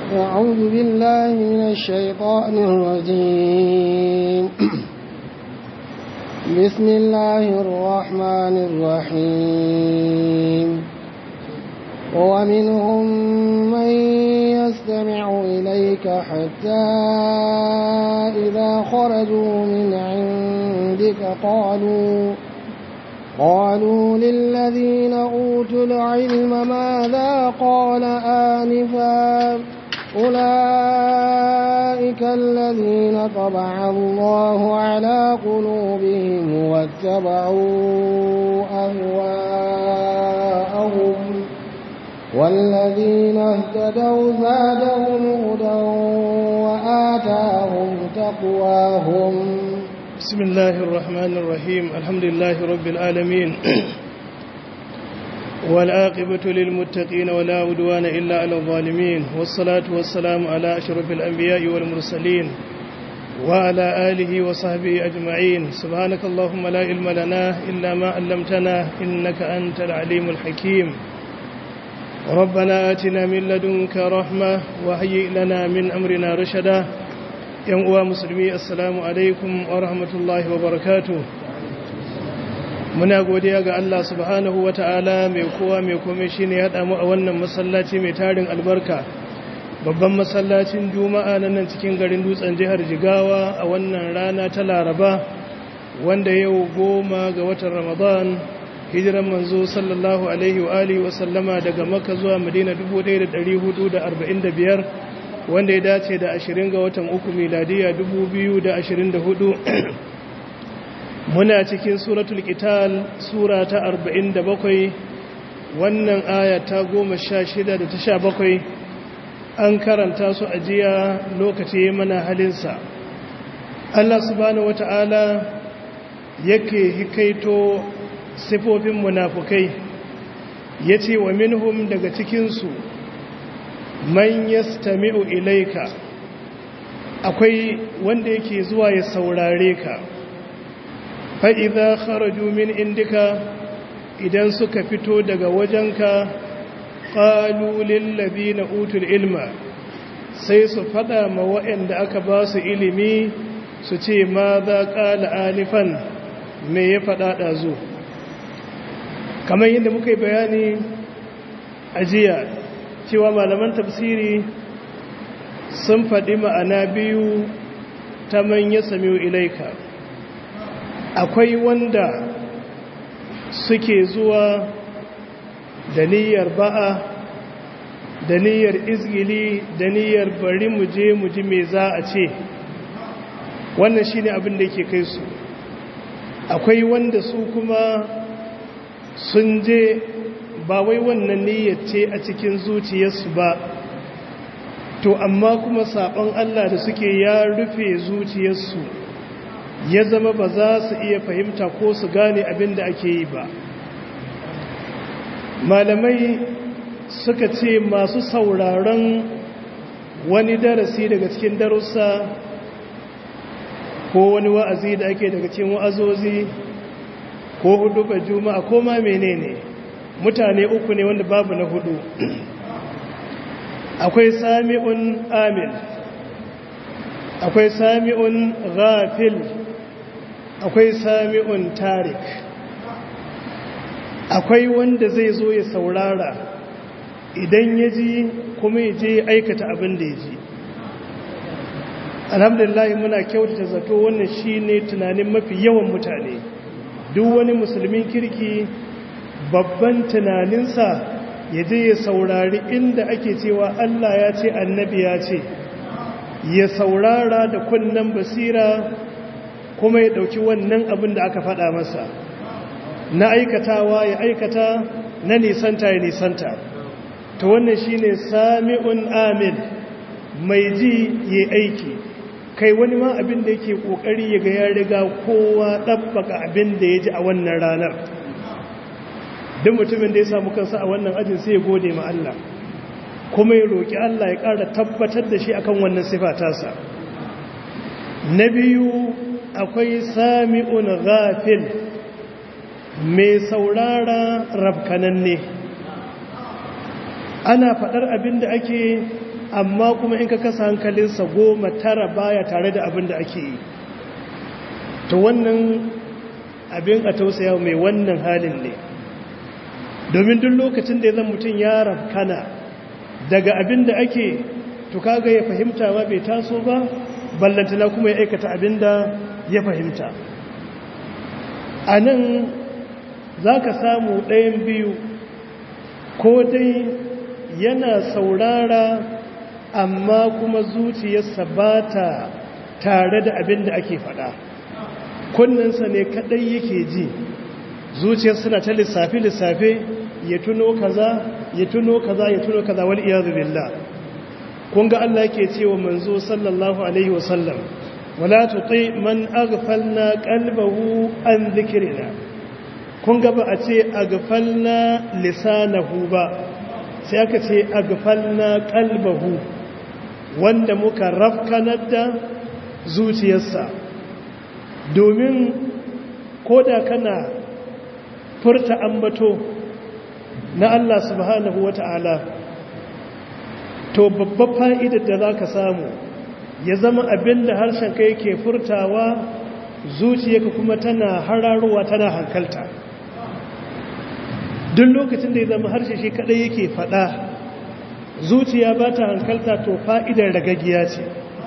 أعوذ بالله من الشيطان الرجيم بسم الله الرحمن الرحيم ومنهم من يستمع إليك حتى إذا خرجوا من عندك قالوا قالوا للذين أوتوا العلم ماذا قال آنفا أولئك الذين طبع الله على قلوبهم واتبعوا أهواءهم والذين اهتدوا زادهم هدى وآتاهم تقواهم بسم الله الرحمن الرحيم الحمد لله رب العالمين والعاقبة للمتقين ولا عدوان إلا على الظالمين والصلاة والسلام على أشرف الأنبياء والمرسلين وعلى آله وصحبه أجمعين سبحانك اللهم لا علم لنا إلا ما علمتنا إنك أنت العليم الحكيم ربنا آتنا من لدنك رحمة وهيئ لنا من أمرنا رشدا yan uwa musulmi assalamu alaikum wa rahmatullahi wa barakatu muna godiya ga Allah subhanahu wa ta'ala mai kowa mai kome shi ne haɗa mu a wannan masallaci mai tarin albarka babban masallacin juma'a na nan cikin garin dutsen jihar jigawa a wannan rana ta laraba wanda yau goma ga watan ramadan hijiran manzo sallallahu alaihi wa alihi wa sallama daga makka zuwa madina 1445 wanda ya dace da ashirin ga watan uku miladiya hudu muna cikin suratul qital sura ta bakwai wannan aya ta shida da ta bakwai an karanta su a jiya lokaci mana halinsa Allah subhanahu wata'ala yake hikaito sifofin munafukai yace wa minhum daga cikinsu man yastami'u ilaika akwai wanda yake zuwa ya saurare ka fa idza kharaju min indika idan suka fito daga wajenka qalu lil ladina utul ilma sai su fada ma waɗanda aka ba su ilimi su ce ma za qala alifan me ya fada dazu kamar yadda muka yi bayani a jiya cewa malaman tafsiri sun faɗi ma'ana biyu ta manya samiyu ilaika akwai wanda suke zuwa da niyyar ba'a da niyyar izgili da niyyar bari mu je mu ji me za a ce wannan shine abin da yake kai su akwai wanda su kuma sun je ba wai wannan niyyar ce a cikin zuciyarsu ba to amma kuma saɓon Allah da suke ya rufe zuciyarsu ya zama ba za su iya fahimta ko su gane abin da ake yi ba malamai suka ce masu sauraron wani darasi daga cikin darussa ko wani wa'azi da ake daga cikin wa'azozi ko hudu ba juma'a ko ma menene mutane uku ne wanda babu na hudu akwai sami'un amil akwai sami'un ghafil akwai sami'un tarik akwai wanda zai zo ya saurara idan ya ji kuma ya je aikata abin da ya ji alhamdulillah muna kyautata zato wannan shine tunanin mafi yawan mutane duk wani musulmin kirki babban tunaninsa ya je ya saurari inda ake cewa Allah ya ce annabi ya ce ya saurara da kunnen basira kuma ya dauki wannan abin da aka faɗa masa na aikatawa ya aikata na nisanta ya nisanta to wannan shine sami'un amin mai ji ya aiki kai wani ma abin da yake kokari ya ga ya riga kowa ɗabbaka abin da ya ji a wannan ranar duk mutumin da ya samu kansa a wannan ajin sai ya gode ma Allah kuma ya roƙi Allah ya ƙara tabbatar da shi akan wannan sifa tasa na biyu akwai sami'un ghafil mai saurara rabkananne ana faɗar abin da ake amma kuma in ka kasa hankalinsa goma tara baya tare da abin da ake yi to wannan abin a tausaya mai wannan halin ne domin duk lokacin da ya zan mutum ya rafkana daga abin da ake to kaga ya fahimta ba bai taso ba ballantana kuma ya aikata abin da ya fahimta a nan za ka samu ɗayan biyu ko dai yana saurara amma kuma zuciyarsa ba ta tare da abin da ake faɗa kunninsa ne kaɗai yake ji zuciyar suna ta lissafe-lissafe ya tuno kaza ya tuno kaza ya tuno kaza wal iyadu billah kun ga Allah yake cewa manzo sallallahu alaihi wasallam wala tuti man aghfalna qalbahu an dhikrina kun ga ba a ce aghfalna lisanahu ba sai aka ce aghfalna qalbahu wanda muka rafkanar da zuciyarsa domin koda kana furta ambato na Allah subhanahu wata'ala to babbar fa'idar da za ka samu ya zama abin da harshen ka yake furtawa zuciyarka kuma tana hararowa tana hankalta duk lokacin da ya zama harshe shi kadai yake fada zuciya ba ta hankalta to fa'idar ragagiya ce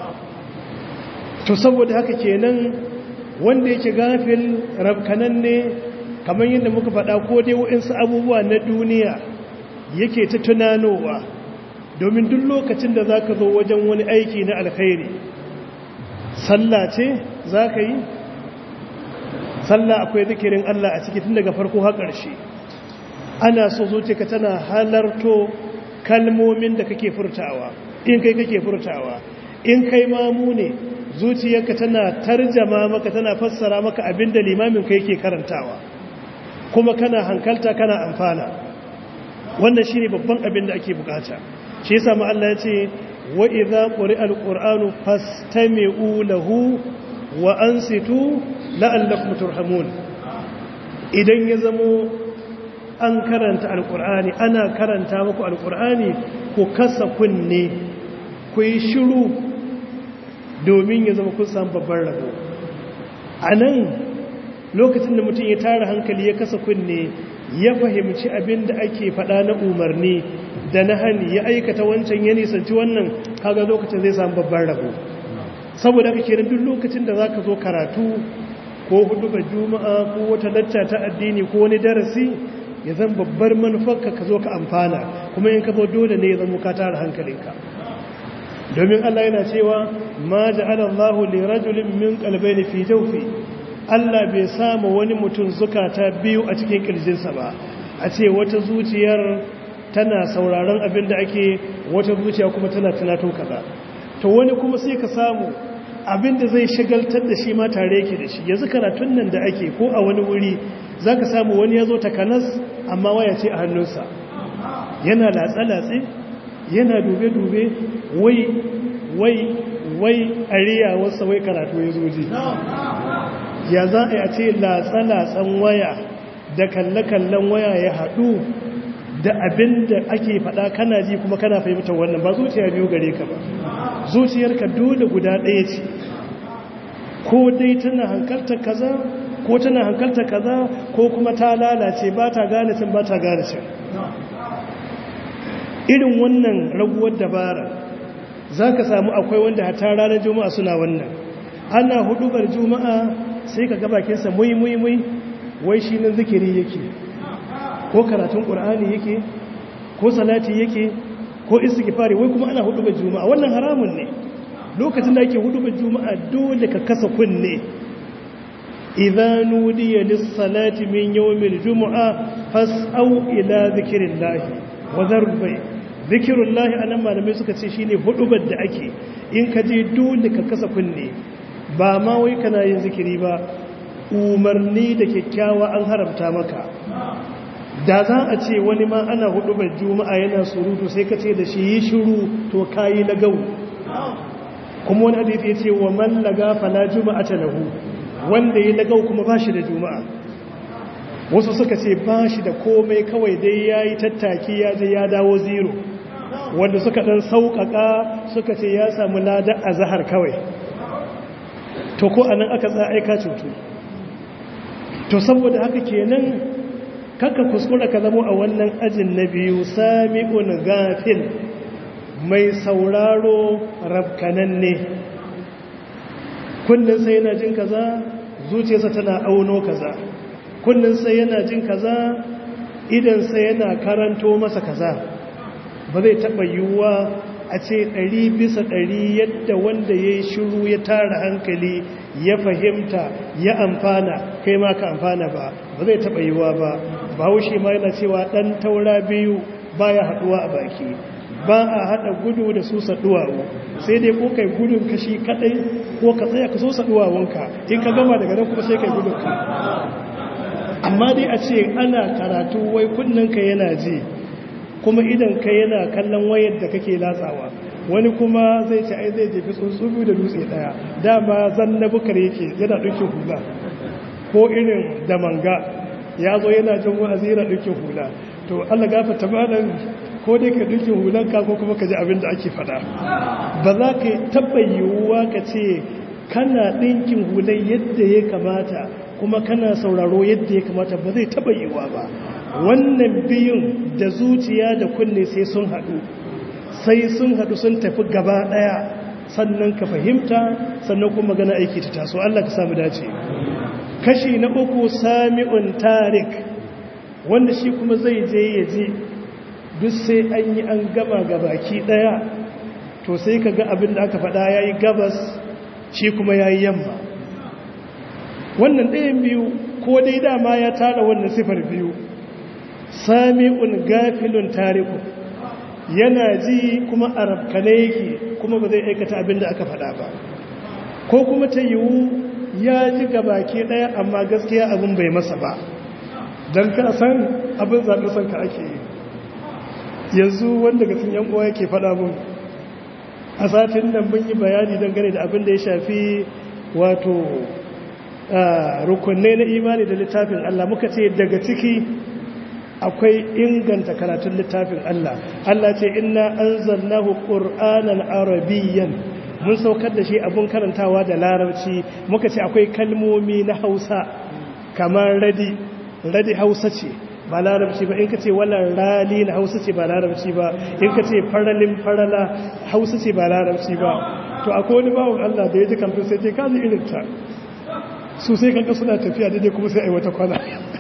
to saboda haka kenan wanda yake gafil rabkanan ne kamar yadda muka fada ko dai wa'insu abubuwa na duniya yake ta tunanowa domin duk lokacin da za ka zo wajen wani aiki na alkhairi sallah ce za ka yi sallah akwai zikirin Allah a ciki tun daga farko har ƙarshe ana so zuciya tana halarto kalmomin da kake furtawa in kai kake furtawa in kai mamu ne zuciyarka tana tarjama maka tana fassara maka abinda limamin kai ke karantawa kuma kana hankalta kana amfana wannan shine babban abin da ake bukata shi yasa ma Allah ya ce wa idza quri'a alqur'anu fastami'u lahu wa ansitu la'allakum turhamun idan ya zamo an karanta alqur'ani ana karanta muku alqur'ani ku kasa kunne ku yi shiru domin ya zama kun samu babban rabo anan lokacin da mutum ya tara hankali ya kasa kunne ya fahimci abin da ake faɗa na umarni da na hani ya aikata wancan ya nisanci wannan kaga lokacin zai samu babban rabo saboda haka kenan duk lokacin da zaka zo karatu ko hudu ga juma'a ko wata lacca ta addini ko wani darasi ya zan babbar manufarka ka zo ka amfana kuma in ka zo dole ne ya zama ka tara hankalinka domin Allah yana cewa ma ja'ala Allahu li rajulin min qalbayni fi jawfi Allah bai samu wani mutum zukata biyu a cikin kirjinsa ba a ce wata zuciyar tana sauraron abin da ake wata zuciya kuma tana tunato kaza to wani kuma sai ka samu abin da zai shagaltar da shi ma tare yake da shi yanzu karatun nan da ake ko a wani wuri za ka samu wani ya zo takanas amma waya ce a hannunsa yana latsa-latse yana dube-dube wai wai wai ariya wasa wai karatu ya zoji ya za a yi a ce latsa-latsan waya da kalle-kallen waya ya haɗu da abin da ake faɗa kana ji kuma kana fahimtar wannan ba zuciya biyu gare ka ba zuciyarka dole guda ɗaya ce ko dai tana hankalta kaza ko tana hankalta kaza ko kuma ta lalace ba ta gane cin ba ta gane cin irin wannan raguwar dabara za ka samu akwai wanda hata ranar juma'a suna wannan ana hudubar juma'a sai ka gabakinsa mui mui mui wai shi nan zikiri yake ko karatun ƙur'ani yake ko salati yake ko istighfari wai kuma ana hudubar juma'a wannan haramun ne lokacin da ake hudubar juma'a dole ka kasa kunne idza nudiya lis-salati min yawmil jumu'a fas'au ila dhikrillahi wa dharul bay dhikrullahi anan malamai suka ce shine hudubar da ake in ka je dole ka kasa kunne ba ma wai kana yin zikiri ba umarni da kyakkyawa an haramta maka da za a ce wani ma ana hudubar juma'a yana surutu sai ka ce da shi yi shiru to kayi lagau kuma wani hadisi ya ce wa man laga fala juma'a ta lahu wanda ya lagau kuma ba shi da juma'a wasu suka ce ba shi da komai kawai dai ya yi tattaki ya je ya dawo zero wanda suka ɗan sauƙaƙa suka ce ya samu lada a zahar kawai to ko anan aka tsaya aika cutu to saboda haka kenan kaka kuskura ka zamo a wannan ajin na biyu sami'un gafil mai sauraro rabkananne kullum sai yana jin kaza zuciyarsa tana auno kaza kullum sai yana jin kaza idan sai yana karanto masa kaza ba zai taɓa yiwuwa a ce ɗari bisa ɗari yadda wanda ya yi shiru ya tara hankali ya fahimta ya amfana kai ma ka amfana ba ba zai taɓa yiwuwa ba ba haushe ma yana cewa ɗan taura biyu baya haɗuwa a baki ba a haɗa gudu da su saɗuwawo sai dai ko kai gudun kashi kaɗai ko ka tsaya ka so saɗuwawonka in ka gama daga nan kuma sai kai gudun ka amma dai a ce ana karatu wai ka yana ji kuma idan ka yana kallon wayar da kake latsawa wani kuma zai ce ai zai jefi tsuntsubi da dutse ɗaya dama zan na bukar yake yana ɗauke hula ko irin da manga ya zo yana jin wa'azi yana ɗauke hula to allah gafata malam ko dai ka dukin hulanka ko kuma ka ji abin da ake fada ba za ka taɓa yiwuwa ka ce kana ɗinkin hulan yadda ya kamata kuma kana sauraro yadda ya kamata ba zai taɓa yiwuwa ba wannan biyun da zuciya da kunne sai sun haɗu sai sun haɗu sun tafi gaba ɗaya sannan ka fahimta sannan kuma gana aiki ta taso Allah ka samu dace kashi na uku sami'un tarik wanda shi kuma zai je ya ji duk sai an yi an gama ga baki daya to sai ka ga abin da aka faɗa ya yi gabas shi kuma ya yi yamma wannan ɗayan biyu ko dai dama ya tara wannan sifar biyu sami'un gafilun tariku yana ji kuma arabkane yake kuma ba zai aikata abin da aka faɗa ba ko kuma ta yiwu ya ji ga baki ɗaya amma gaskiya abin bai masa ba don ka san abin zaɓi son ka ake yi yanzu wanda ga yan uwa yake faɗa mun a satin nan mun yi bayani dangane da abin da ya shafi wato rukunne na imani da littafin Allah muka ce daga ciki akwai inganta karatun littafin Allah Allah ce inna anzalnahu qur'anan arabiyyan mun saukar da shi abun karantawa da larabci muka ce akwai kalmomi na Hausa kamar radi radi Hausa ce ba larabci ba in ka ce wannan rali na hausa ce ba larabci ba in ka ce faralin farala hausa ce ba larabci ba to akwai wani bawon Allah da ya ji kamfin sai ce kaji irin ta su sai kanka suna tafiya daidai kuma sai a yi wata kwana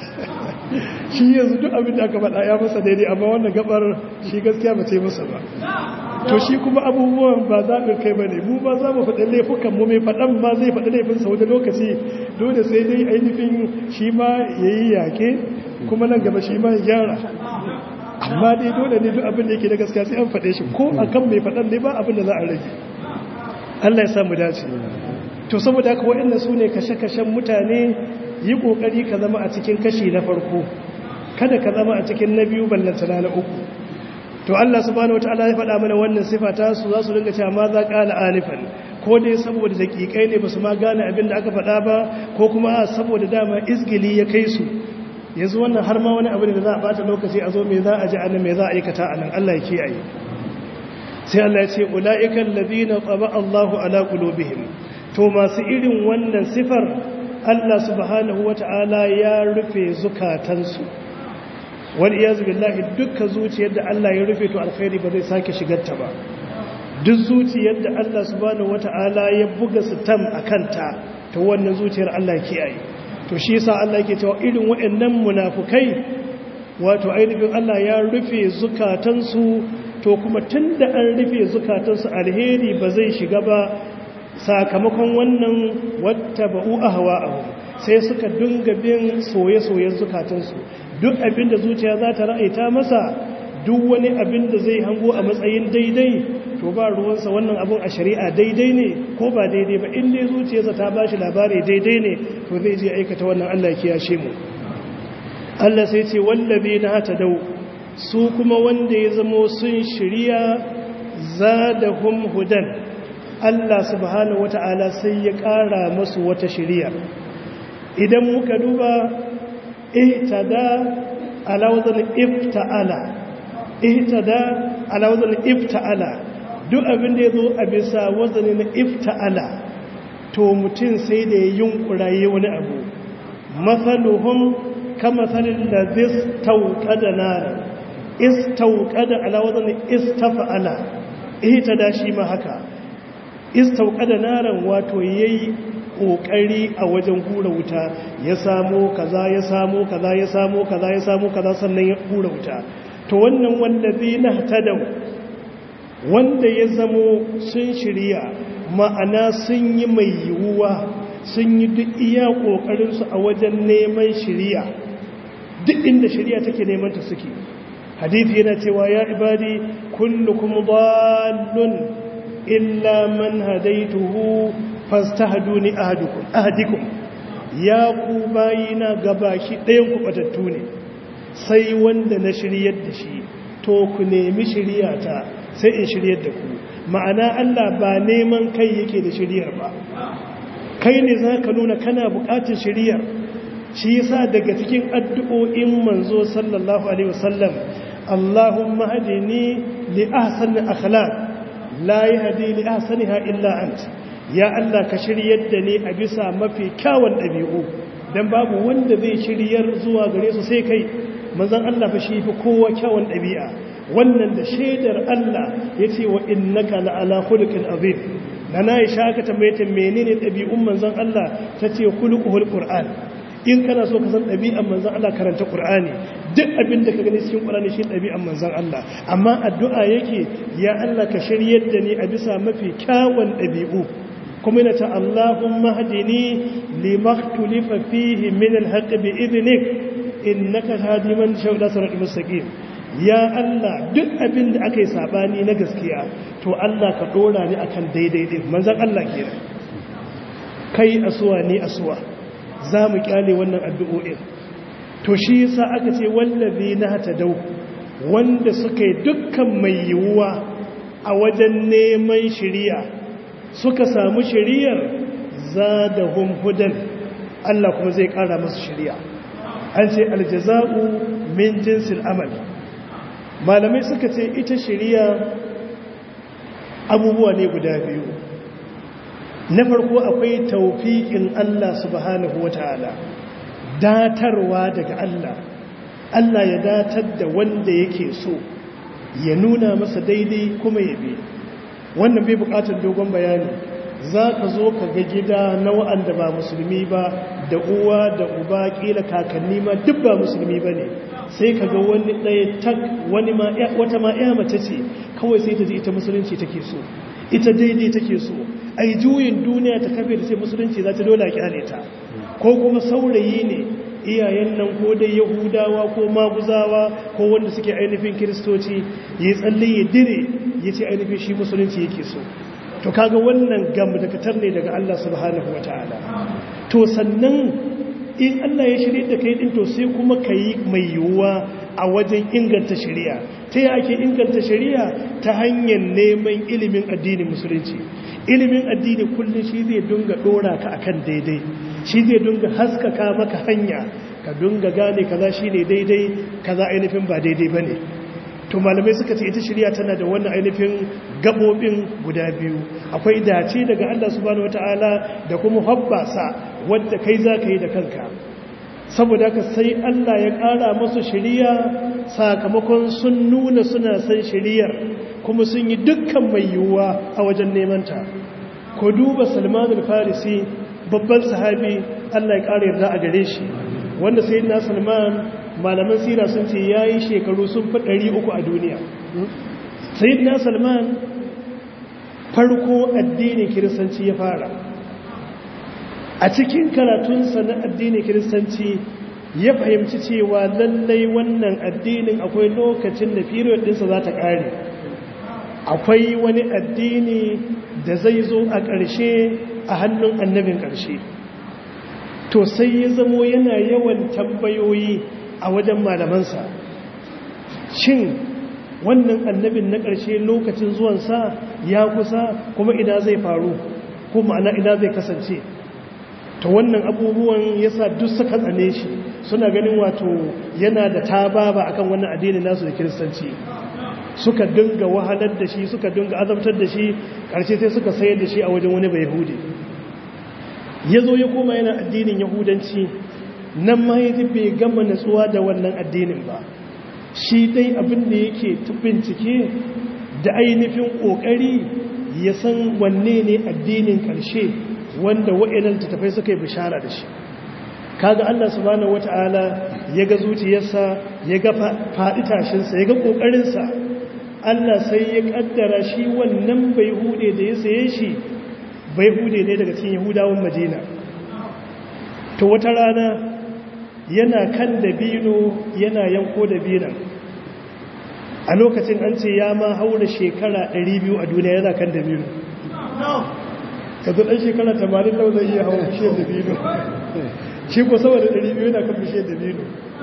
shi yanzu duk abin da aka faɗa ya masa daidai amma wannan gabar shi gaskiya ba ce masa ba to shi kuma abubuwan ba zaɓin kai ba ne mu ba za mu faɗi laifukan mu mai faɗan ma zai faɗi laifinsa wani lokaci dole sai dai ainihin shi ma ya yi yake kuma nan gaba shi ma ya gyara amma dai dole ne duk abin da yake da gaskiya sai an faɗe shi ko a kan mai faɗan ne ba abin da za a rage Allah ya samu dace to saboda haka waɗanda su ne kashe-kashen mutane yi ƙoƙari ka zama a cikin kashi na farko kada ka zama a cikin na biyu ballantana na uku to Allah subhanahu wataala ya faɗa mana wannan sifa ta su za su dinga cewa ma za ƙala alifan ko dai saboda daƙiƙai ne ba su ma gane abin da aka faɗa ba ko kuma saboda dama izgili ya kai su yanzu wannan har ma wani abu da za a bata lokaci a zo me za a ji anan me za a aikata anan Allah ya kiyaye sai Allah ya ce ulaiikal ladina taba Allahu ala qulubihim to masu irin wannan sifar Allah subhanahu wata'ala ya rufe zukatansu wal iyaz billahi dukkan zuciyar da Allah ya rufe to alkhairi ba zai sake shigar ta ba duk zuciyar da Allah subhanahu wata'ala ya buga sitam akanta to wannan zuciyar Allah ya kiyaye to shi yasa Allah yake cewa irin waɗannan munafukai wato ainihin Allah ya rufe zukatansu to kuma tunda an rufe zukatansu alheri ba zai shiga ba sakamakon wannan wattaba'u ahwa'ahum sai suka dinga bin soye-soyen zukatansu duk abin da zuciya za ta ra'aita masa duk wani abin da zai hango a matsayin daidai to ba ruwansa wannan abin a shari'a daidai ne ko ba daidai ba inda zuciyarsa ta ba shi labari daidai ne to zai je aikata wannan Allah ya kiyashe mu Allah sai ce wallabi na hata dau su kuma wanda ya zamo sun shirya zadahum hudan Allah subhanahu wata'ala sai ya ƙara masu wata shirya idan muka duba ihtada ala wazan ifta'ala ihtada ala wazan ifta'ala duk abin da ya zo a bisa wazani na ifta'ala to mutum sai da ya yunkura yi wani abu matsaluhun kama tsarin da zai tauƙada nara istauƙada ala wazan istafa'ala ita da shi ma haka istauƙada naran wato yayi ƙoƙari a wajen hura wuta ya samo kaza ya samo kaza ya samo kaza ya samo kaza sannan ya hura wuta to wannan wallazi na tadau wanda ya zamo sun shirya ma'ana sun yi mai yiwuwa sun yi duk iya ƙoƙarinsu a wajen neman shirya duk inda shirya take neman ta suke hadithi yana cewa ya ibadi kullukum dallun illa man hadaituhu fastahduni ahadukum ahadikum ya ku bayina gabaki ɗayan ku batattu ne sai wanda na shiryar da shi to ku nemi shiryata sai in shiryar da ku ma'ana Allah ba neman kai yake da shiryar ba kai ne za ka nuna kana buƙatar shiryar shi yasa daga cikin addu'o'in manzo sallallahu alaihi wasallam Allahumma hadini li ahsani akhlaq la yahdi li ahsaniha illa ant ya Allah ka shiryar da ni a bisa mafi kyawun ɗabi'u dan babu wanda zai shiryar zuwa gare su sai kai manzon Allah fa shi fi kowa kyawun ɗabi'a wannan da shaidar Allah ya ce wa innaka la'ala khuluqin azim nana Aisha aka tambaye ta menene ɗabi'un manzon Allah ta ce khuluquhul qur'an in kana so ka san ɗabi'an manzon Allah karanta qur'ani duk abin da ka gani cikin qur'ani shi ɗabi'an manzon Allah amma addu'a yake ya Allah ka shiryar da ni a bisa mafi kyawun ɗabi'u kuma yana ta Allahumma hadini limaktulifa fihi min alhaq bi idnik innaka hadi man shawda siratal mustaqim ya Allah duk abin da aka yi sabani na gaskiya to Allah ka dora ni akan daidai din manzon Allah kenan kai asuwa ni asuwa za mu kyale wannan addu'o'in to shi yasa aka ce wallazi na dau wanda suka yi dukkan mai yiwuwa a wajen neman shiriya suka samu shiriyar zadahum hudan Allah kuma zai kara masu shiriya an ce aljaza'u min jinsil amal malamai suka ce ita shiriya abubuwa ne guda biyu na farko akwai taufiƙin Allah subhanahu wata'ala datarwa daga Allah Allah ya datar da wanda yake so ya nuna masa daidai kuma ya bi wannan bai buƙatar dogon bayani za ka zo ka ga gida na wa'anda ba musulmi ba da uwa da uba ƙila kakanni ma duk ba musulmi ba ne sai ka ga wani ɗaya tak wani ma wata ma ya mace ce kawai sai ta ji ita musulunci take so ita daidai take so ai juyin duniya ta kafe da sai musulunci za ta dole a kyale ta ko kuma saurayi ne iyayen nan ko dai yahudawa ko maguzawa ko wanda suke ainihin kiristoci ya tsalle ya dire ya ce ainihin shi musulunci yake so to kaga wannan gam da katar ne daga Allah subhanahu wataala to sannan in Allah ya shirye da kai din to sai kuma kai mai yiwuwa a wajen inganta shari'a ta yi ake inganta shari'a ta hanyar neman ilimin addinin musulunci ilimin addini kullum shi zai dunga dora ka akan daidai shi zai dunga haskaka maka hanya ka dunga gane kaza shine daidai kaza ainihin ba daidai bane to malamai suka ce ita shari'a tana da wannan ainihin gabobin guda biyu akwai dace daga Allah subhanahu wataala da kuma habbasa wanda kai zaka yi da kanka saboda haka sai Allah ya ƙara masu shari'a sakamakon sun nuna suna san shari'ar kuma sun yi dukkan mai yiwuwa a wajen nemanta ko duba salman al-farisi babban sahabi Allah ya ƙara yarda a gare shi wanda sai na salman malaman sira sun ce ya yi shekaru sun fi ɗari uku a duniya sai na salman farko addinin kiristanci ya fara a cikin karatunsa na addinin kiristanci ya fahimci cewa lallai wannan addinin akwai lokacin da period ɗinsa za ta ƙare akwai wani addini da zai zo a ƙarshe a hannun annabin ƙarshe to sai ya zamo yana yawan tambayoyi a wajen malamansa shin wannan annabin na ƙarshe lokacin zuwansa ya kusa kuma ina zai faru ko ma'ana ina zai kasance ta wannan abubuwan yasa duk suka tsane shi suna ganin wato yana da tababa akan wannan addini nasu da kiristanci suka dinga wahalar da shi suka dinga azabtar da shi ƙarshe sai suka sayar da shi a wajen wani bai yahudi ya zo ya koma yana addinin yahudanci nan ma ya bai gama natsuwa da wannan addinin ba shi dai abin da yake bincike da ainihin ƙoƙari ya san wanne ne addinin ƙarshe wanda wa'inan tattafai suka yi bishara da shi kaga Allah subhanahu wata'ala ya ga zuciyarsa ya ga faɗi tashinsa ya ga ƙoƙarinsa Allah sai ya ƙaddara shi wannan bai hude da ya saye shi bai hude ne daga cikin yahudawan madina to wata rana yana kan dabino yana yanko dabinan a lokacin an ce ya ma haura shekara 200 a duniya yana kan dabino ka zo ɗan shekara 80 lau zai iya haura bishiyar dabino shi ko saboda 200 yana kan bishiyar dabino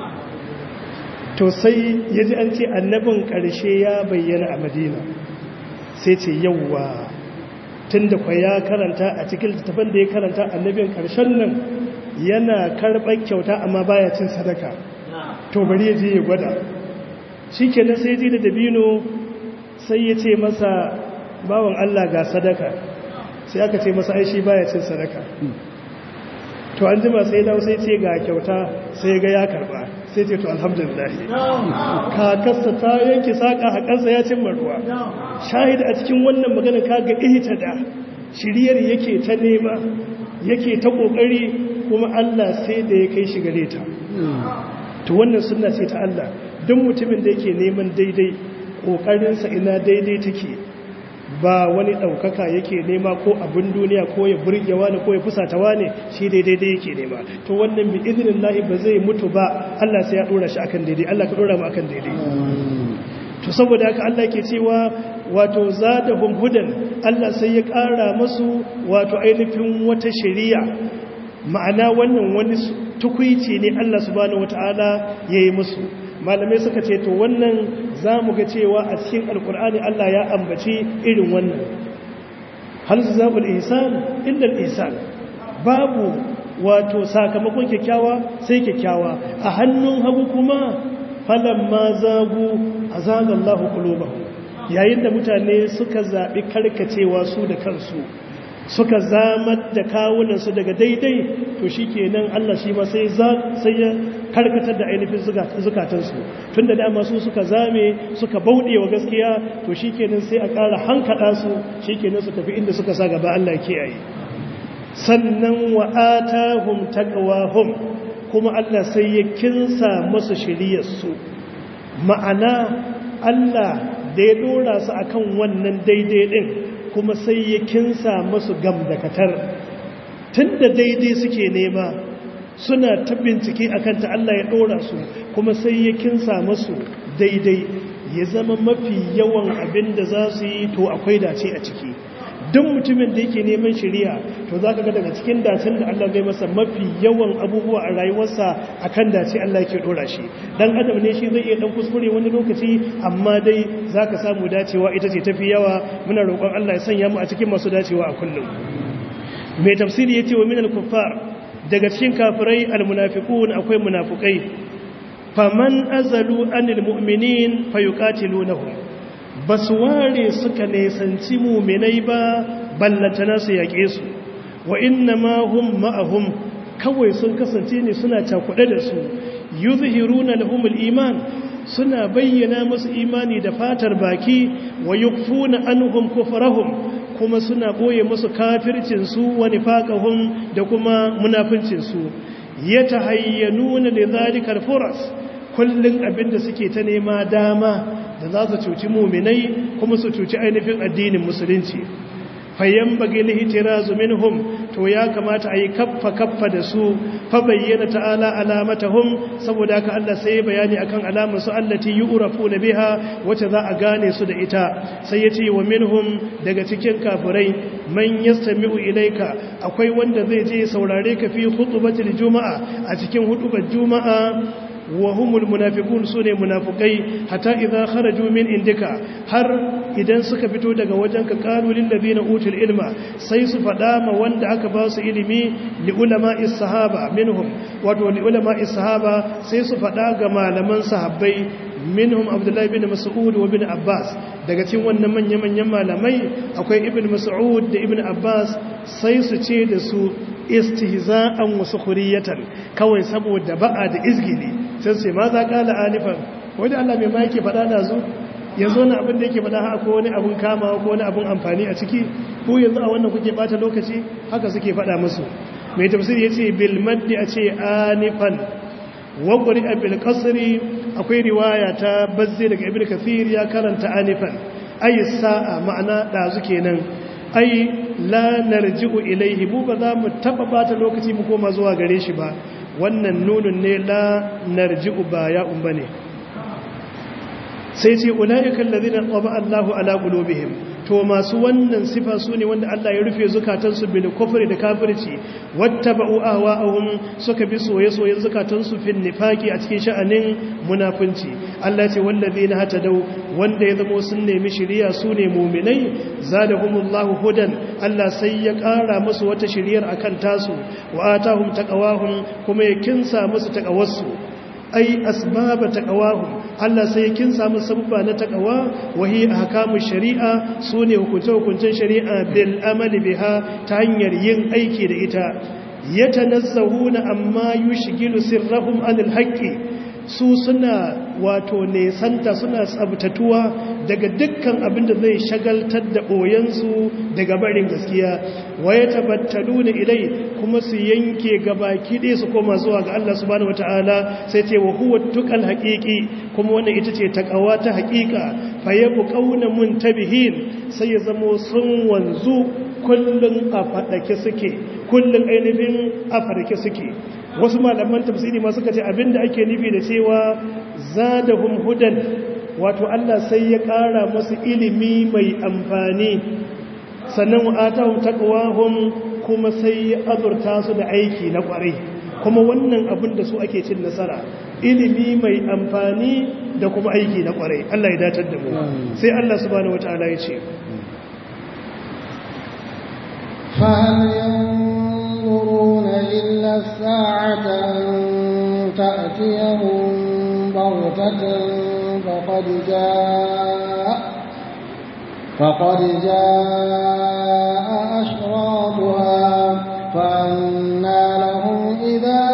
to sai ya ji an ce annabin ƙarshe ya bayyana a madina sai ce yauwa tun da kwa ya karanta a cikin littattafan da ya karanta annabin ƙarshen nan yana karɓar kyauta amma baya cin sadaka to bari ya je ya gwada shi kenan sai ji da dabino sai ya ce masa bawan Allah ga sadaka sai aka ce masa aishi baya cin sadaka to an jima sai dawo sai ce ga kyauta sai ga ya karba sai ce to alhamdulillah kakarsa ta yanke saƙa haƙarsa ya cimma ruwa shahid a cikin wannan magana kaga ihta da shiriyar yake ta nema yake ta ƙoƙari kuma Allah sai da ya kai shi gare ta to wannan sunna ce ta Allah duk mutumin da yake neman daidai ƙoƙarinsa ina daidai take ba wani ɗaukaka yake nema ko abin duniya ko ya burgewa ne ko ya fusatawa ne shi daidai da yake nema to wannan bi izinin lahi ba zai mutu ba Allah sai ya ɗora shi akan daidai Allah ka ɗora mu akan daidai to saboda haka Allah ke cewa wato zadahum hudan Allah sai ya ƙara masu wato ainihin wata shari'a ma'ana wannan wani tukuici ne Allah subhanahu wataala yayi musu malamai suka ce to wannan za mu ga cewa a cikin alkur'ani Allah ya ambaci irin wannan hal zabul ihsan illa ihsan babu wato sakamakon kyakkyawa sai kyakkyawa a hannun hagu kuma falamma zagu azagallahu qulubahum yayin da mutane suka zabi karkacewa su da kansu suka zamar da kawunansu daga daidai to shi kenan Allah shi ma sai ya karkatar da ainihin zukatansu tun da dama su suka zame suka bauɗe wa gaskiya to shi kenan sai a ƙara hankaɗa su shi kenan su tafi inda suka sa gaba Allah kiyaye sannan wa'ata hum taqwahum kuma Allah sai ya kinsa masu shiriyarsu ma'ana Allah da ya dora su akan wannan daidai din kuma sai ya kinsa masu gamdakatar tun da daidai suke nema suna ta bincike a kanta Allah ya ɗora su kuma sai ya kinsa masu daidai ya zama mafi yawan abin da za su yi to akwai dace a ciki duk mutumin da yake neman shari'a to za ka ga daga cikin dacen da Allah zai masa mafi yawan abubuwa a rayuwarsa a kan dace Allah yake ɗora shi dan adam ne shi zai iya ɗan kuskure wani lokaci amma dai za ka samu dacewa ita ce tafi yawa muna roƙon Allah ya sanya mu a cikin masu dacewa a kullum mai tafsiri ya ce wa minal kuffar daga cikin kafirai almunafiqun akwai munafukai faman azalu anil mu'minin fayuqatilunahum basu ware suka nesanci mu'minai ba ballatana su yake su wa inna ma hum ma'ahum kawai sun kasance ne suna cakuɗe da su yuzhiruna lahumul iman suna bayyana musu imani da fatar baki wa yukfuna anhum kufrahum kuma suna boye musu kafircin su wa nifaqahum da kuma munafincin su yatahayyanuna lidhalikal furas kullun abinda suke ta nema dama da za su cuci mu'minai kuma su cuci ainihin addinin musulunci fayyan bagi lihitirazu minhum to ya kamata a yi kaffa kaffa da su fa bayyana ta'ala alamatahum saboda haka Allah sai bayani akan alamar su allati yu'rafuna biha wace za a gane su da ita sai yace wa minhum daga cikin kafirai man yastami'u ilayka akwai wanda zai je saurare ka fi khutbatil juma'a a cikin hutubar juma'a وهم المنافقون سنة منافقي حتى إذا خرجوا من عندك هر إذن suka fito daga wajenka qalu lil ladina utul ilma sai su fada ma wanda aka ba su ilimi li ulama'is sahaba minhum wato li ulama'is sahaba sai su fada ga malaman sahabbai minhum abdullahi bin mas'ud wa bin abbas daga cikin wannan manya-manyan malamai akwai ibn mas'ud da ibn abbas sai su ce da su istihza'an wa sukhriyatan kawai saboda ba'a da izgili sai su ce ma za kala alifan wanda Allah mai ma yake faɗa da zu yanzu na abin da yake faɗa haka ko wani abun kama ko wani abun amfani a ciki ko yanzu a wannan kuke bata lokaci haka suke faɗa musu mai tafsir yace bil maddi a ce anifan wa qur'a bil qasri akwai riwaya ta bazzi daga ibnu kathir ya karanta anifan ay sa'a ma'ana dazu kenan ai la narji'u ilaihi mu ba za mu taba bata lokaci mu koma zuwa gare shi ba wannan nunun ne la narji'u ba ya umba ne sai ce ulaiikal ladina qaba Allahu ala qulubihim to masu wannan sifa su ne wanda Allah ya rufe zukatansu bil kufri da kafirci wattaba'u ahwa'ahum suka bi soye-soyen zukatansu fil nifaqi a cikin sha'anin munafunci Allah ce wallazina hatadaw wanda ya zama sun nemi shiriya su ne mu'minai zadahumullahu hudan Allah sai ya ƙara musu wata shiriyar akan tasu wa atahum taqawahum kuma ya kinsa musu taqawarsu ai asbaba taqawahum Allah sai kin samu sabba na taqwa wahi ahkamu shari'a sune hukunce-hukuncen shari'a bil amali biha ta hanyar yin aiki da ita yatanazzahuna amma yushgilu sirrahum anil haqqi su suna wato nesanta suna tsabtatuwa daga dukkan abin da zai shagaltar da ɓoyensu daga barin gaskiya waye tabattalu na ilai kuma su yanke gabaki ɗaya su koma zuwa ga Allah subhanahu wata'ala sai ce wa huwa tukal haƙiƙi kuma wannan ita ce takawa ta haƙiƙa fa yabu qauna muntabihin sai ya zamo sun wanzu kullun a fadake suke kullun ainihin a farke suke wasu malaman tafsiri ma suka ce abinda ake nufi da cewa zadahum hudan wato Allah sai ya ƙara masu ilimi mai amfani sannan atahum taqwahum kuma sai ya azurta su da aiki na ƙwarai kuma wannan abin da su ake cin nasara ilimi mai amfani da kuma aiki na ƙwarai Allah ya datar da mu sai Allah subhanahu wataala ya ce فهل ينظرون إلا الساعة أن تأتيهم بغتة فقد جاء فقد جاء أشراطها فأنى لهم إذا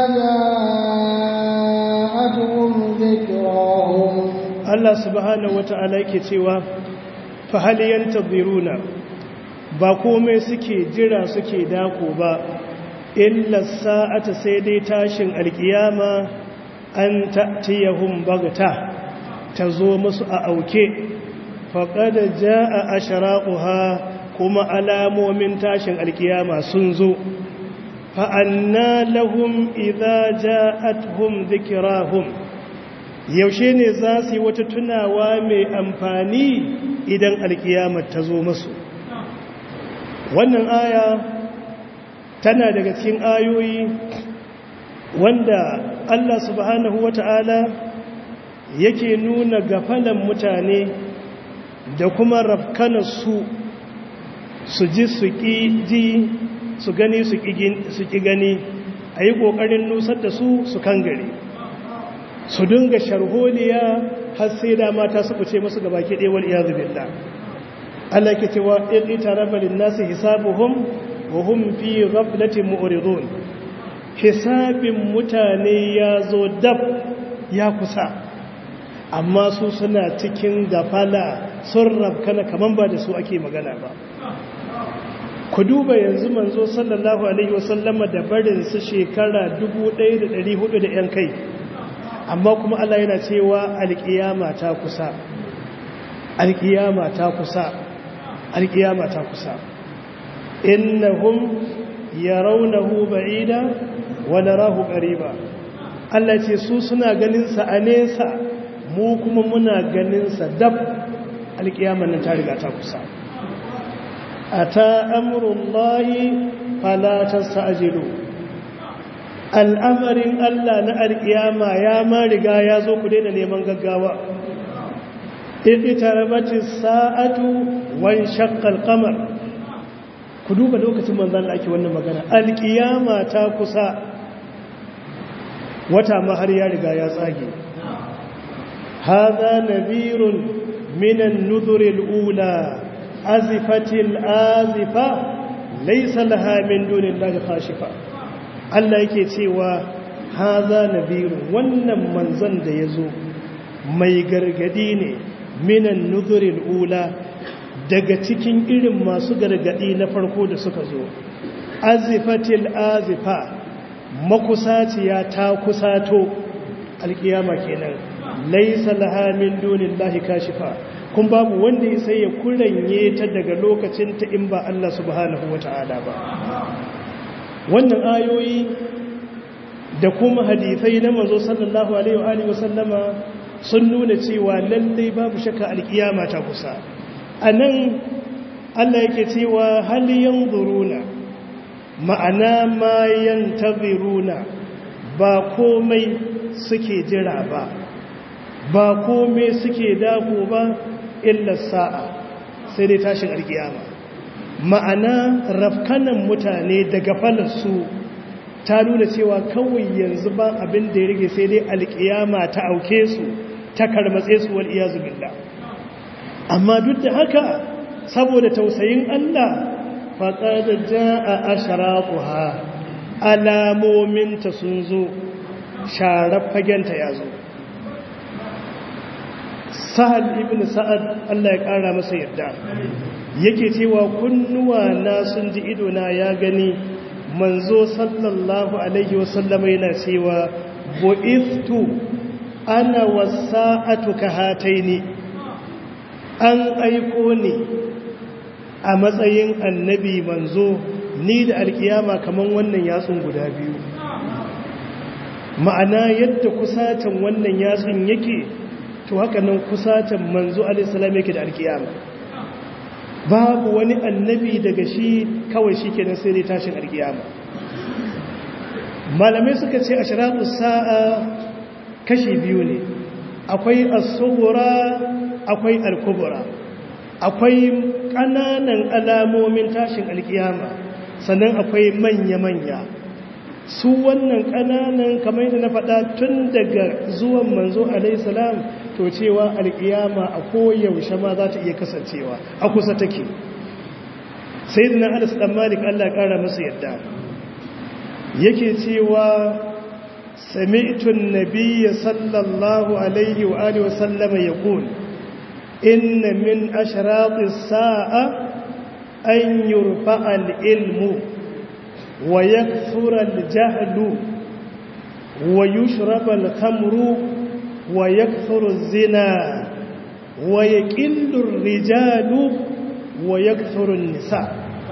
جاءتهم ذكراهم Allah subhanahu wata'ala yake cewa fa hal yantaziruna ba komai suke jira suke dako ba illa sa'ata sai dai tashin alkiyama an ta'tiyahum bagta tazo musu a auke faqad jaa ashraquha kuma alamomin tashin alkiyama sun zo fa anna lahum idza ja'atuhum dhikrahum yaushe ne za su yi wata tunawa mai amfani idan alkiyamar ta zo masu wannan aya tana daga cikin ayoyi wanda Allah subhanahu wata'ala yake nuna gafalan mutane da kuma rafkanarsu su ji su ƙi ji su gani su ƙi gani a yi ƙoƙarin nusar da su su kan gari su dinga sharholiya har sai da mata su kuce musu gaba ke ɗewar iyazu billah Allah ke cewa in ita rabalin nasu hisabuhum wa hum fi ghaflatin mu'ridun hisabin mutane ya zo dab ya kusa amma su suna cikin gafala sun rabkana kaman ba da su ake magana ba ku duba yanzu manzo sallallahu alaihi wasallama da barin su shekara 1400 da yan kai amma kuma Allah yana cewa alƙiyama ta kusa alƙiyama ta kusa alƙiyama ta kusa innahum yarawnahu ba'ida wa narahu qariba Allah ce su suna ganin sa a nesa mu kuma muna ganin sa dab alƙiyaman nan ta riga ta kusa ata amrullahi fala tastajilu al'amarin Allah na alƙiyama ya ma riga ya zo ku daina neman gaggawa ita rabatin sa'atu wan shakkal kamar ku duba lokacin manzan da ake wannan magana alƙiyama ta kusa wata ma har ya riga ya tsage hadha nadhirun min an-nudhur al-ula azifatil azifa laysa laha min dunillahi khashifa Allah yake cewa haza nadhirun wannan manzon da yazo mai gargadi ne minan nuzuril ula daga cikin irin masu gargadi na farko da suka zo azifatil azifa makusaciya ta kusato alkiyama kenan laysa laha min dunillahi kashifa kun babu wanda ya sai ya kuranye ta daga lokacin ta in ba Allah subhanahu wata'ala ba wannan ayoyi da kuma hadisai na manzo sallallahu alaihi wa sallama sun nuna cewa lallai babu shakka alkiyama ta kusa anan Allah yake cewa hal yanzuruna ma'ana ma yantaziruna ba komai suke jira ba ba komai suke dako ba illa sa'a sai dai tashin alkiyama ma'ana rafkanan mutane daga falarsu ta nuna cewa kawai yanzu ba abin da ya rage sai dai alkiyama ta auke su ta karmatse su wal iyazu billah amma duk da haka saboda tausayin Allah faqad jaa ashraquha alamominta sun zo sharar fagenta ya zo sahal ibn sa'ad Allah ya kara masa yarda yake cewa kunnuwa na sun ji idona ya gani manzo sallallahu alaihi wasallam yana cewa bu'ithtu ana wasa'atu kahataini an aiko ni a matsayin annabi manzo ni da alkiyama kaman wannan yatsun guda biyu ma'ana yadda kusatan wannan yatsun yake to haka nan kusatan manzo alaihissalam yake da alkiyama babu wani annabi daga shi kawai shi kenan sai dai tashin alkiyama malamai suka ce a shiratu sa'a kashi biyu ne akwai as-sughra akwai al-kubra akwai ƙananan alamomin tashin alkiyama sannan akwai manya-manya su wannan ƙananan kamar yadda na faɗa tun daga zuwan manzo alaihissalam to cewa alƙiyama a koyaushe ma za ta iya kasancewa a kusa take sai da na alis ɗan malik allah ƙara masa yadda yake cewa sami'tun nabiyya sallallahu alaihi wa alihi wa sallama ya inna min ashratis sa'a an yurfa al-ilmu ويكثر الجهل ويشرب الخمر ويكثر الزنا ويقل الرجال ويكثر النساء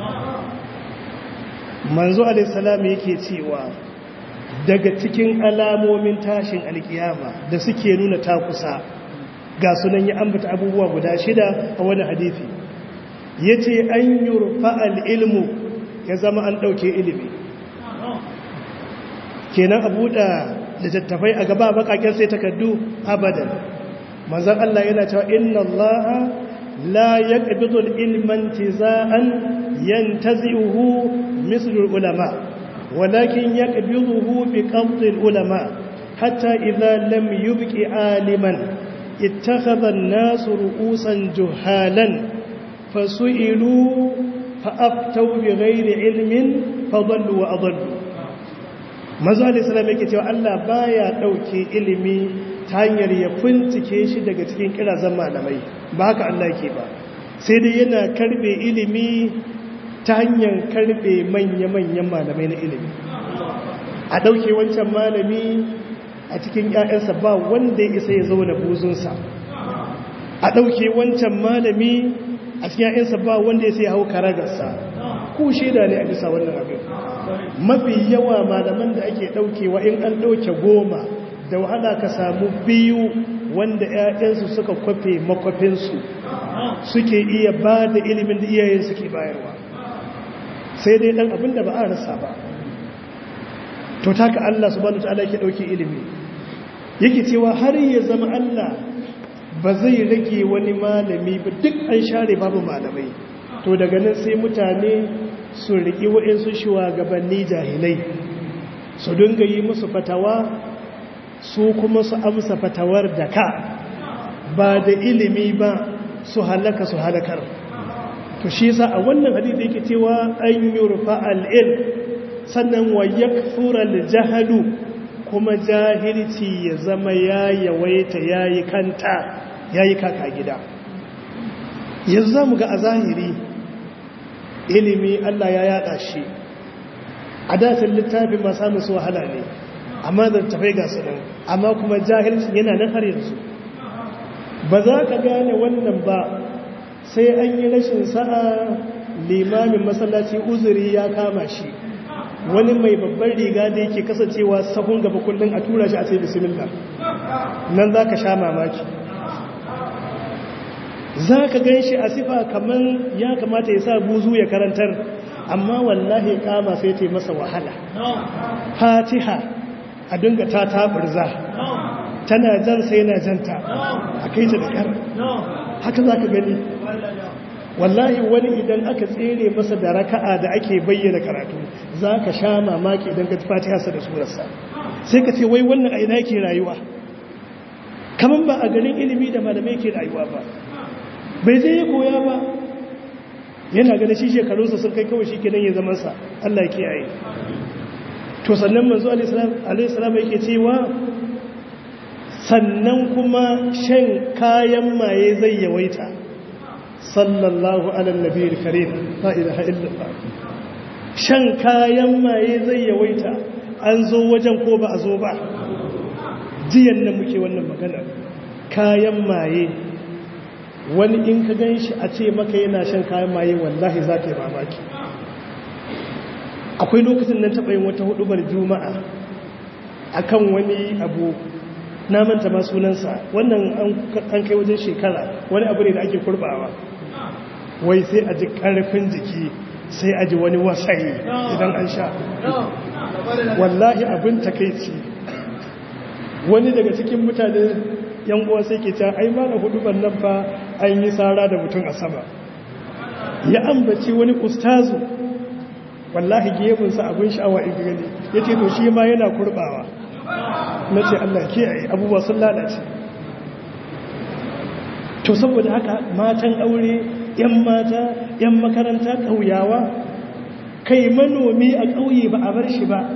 manzo alaihissalam yake cewa daga cikin alamomin tashin alkiyama da suke nuna ta kusa ga sunan ya ambata abubuwa guda shida a wani hadithi yace an yurfa al-ilmu ya zama an ɗauke ilimi kenan a buɗa littattafai a gaba bakaken sai takardu abadan manzan Allah yana cewa inna Allah la yaqbidu al-ilman tizaan yantazi'uhu mislu ulama walakin yaqbiduhu bi qabdi al-ulama hatta idha lam yubqi aliman ittakhadha an-nasu ru'usan juhalan fasu'ilu fa'aftau bi ghairi ilmin fadallu wa adallu manzo alayhi salam yake cewa Allah baya dauke ilimi ta hanyar ya fincike shi daga cikin kirazan malamai ba haka Allah yake ba sai dai yana karbe ilimi ta hanyar karbe manya-manyan malamai na ilimi a dauke wancan malami a cikin ƴaƴansa ba wanda ya isa ya zauna buzunsa a dauke wancan malami a cikin ‘ya'yansa ba wanda ya sai hau karagarsa ku shaida ne a bisa wannan abin mafi yawa malaman da ake ɗaukewa in an ɗauke goma da wahala ka samu biyu wanda ‘ya'yansu suka kwafe makwafinsu suke iya ba da ilimin da iyayen suke bayarwa sai dai ɗan abin da ba a rasa ba to taka Allah subhanahu ta'ala yake ɗauke ilimi yake cewa har ya zama Allah ba zai rage wani malami ba duk an share babu malamai to daga nan sai mutane su riƙi waɗansu shugabanni jahilai su dinga yi musu fatawa su kuma su amsa fatawar da ka ba da ilimi ba su halaka su halakar to shi yasa a wannan hadisi yake cewa an yurfa al-ilm sannan wa yakfura al-jahlu kuma jahilci ya zama ya yawaita yayi kanta yayi kaka gida yanzu zamu ga a zahiri ilimi Allah ya yada shi a datin littafin ma samun su wahala ne amma da tafai ga su nan amma kuma jahilci yana nan har yanzu ba za ka gane wannan ba sai an yi rashin sa'a limamin masallaci uzuri ya kama shi wani mai babban riga da yake kasancewa sahun gaba kullum a tura shi a sai bismillah nan za ka sha mamaki za ka gan shi a sifa kamar ya kamata ya sa buzu ya karantar amma wallahi kama sai ta masa wahala fatiha a dinga ta taburza tana jan sai na janta a kai ta da kar haka za ka gani wallahi wani idan aka tsere masa da raka'a da ake bayyana karatu za ka sha mamaki idan ka fatiha sa da surarsa sai ka ce wai wannan a ina ke rayuwa kamar ba a garin ilimi da malamai ke rayuwa ba bai zai ya koya ba yana gane shi shekarunsa sun kai kawai shi kenan ya zamansa Allah ya kiyaye to sannan manzo alaihi salam yake cewa sannan kuma shan kayan maye zai yawaita sallallahu alal nabiyil karim la ilaha illallah shan kayan maye zai yawaita an zo wajen ko ba a zo ba jiyan nan muke wannan magana kayan maye wani in ka gan shi a ce maka yana shan kayan maye wallahi za ka yi mamaki akwai lokacin nan taɓa yin wata hudubar juma'a akan wani abu na manta ma sunansa wannan an kai wajen shekara wani abu ne da ake kurbawa wai sai a ji ƙarfin jiki sai a ji wani wasayi idan an sha wallahi abin takaici wani daga cikin mutane yan uwa sai ke ta ai mana hudubar nan fa an yi tsara da mutum a sama ya ambaci wani ustazu wallahi gemunsa abin sha'awa in gani ya ce to shi ma yana kurbawa na ce Allah kiyaye abubuwa sun lalace to saboda haka matan aure yan mata yan makaranta ƙauyawa kai manomi a ƙauye ba a bar shi ba